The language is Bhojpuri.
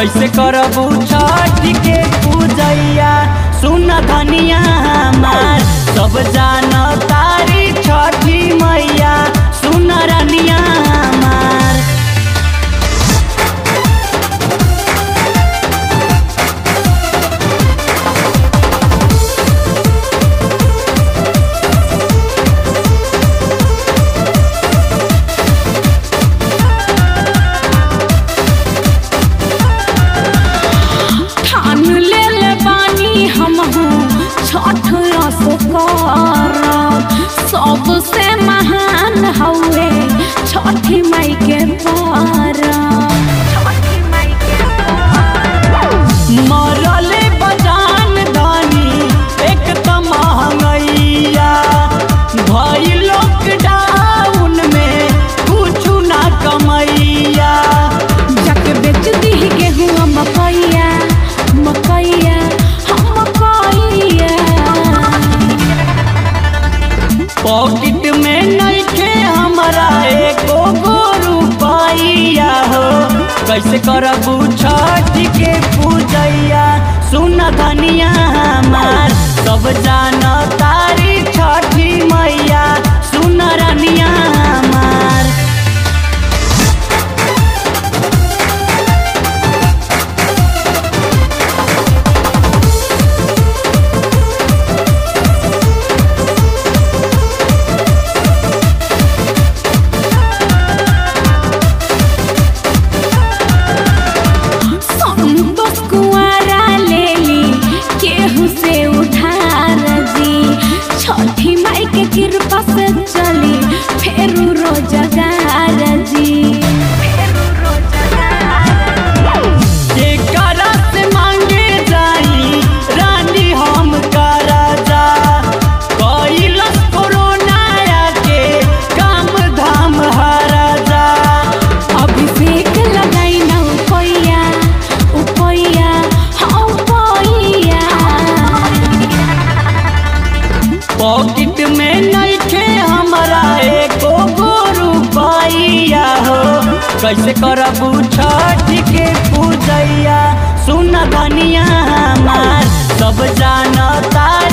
कैसे करबू छठ के पूजैया सुन धनिया हमार सब जान तारी छठी मैया सुन रनिया हमार ठान ले ले बानी हम छठ असो करब सबसे महान हवे छठी माई के परब छठी माई के मरले बजान धनी एक त महंगैया भई लॉकडाउन में कुछु ना कमैया जक बेच दी गेहूँ मकैया मकैया हम मकैया पॉकेट में नइखे हमरा एको गो रुपैया हो कैसे करबू छठ के पूजैया सुन धनिया हमार सब जान तारी छठी मैया सुन रनिया हमार संतोष कुआरा लेली केहू से उधार जी छठी माई के कृपा से चली फेरू रोजगार जी फेरू रोजगार केकरा से मांगे जाई रानी हम का राजा कैलस कोरोना के काम धाम हराजा अभिषेक लगाई न उपैया उपैया हाँ उपैया पॉकेट में नइखे हमरा एको गो रुपैया हो कैसे करबू छठ के पूजैया सुन धनिया हमार सब जान तारी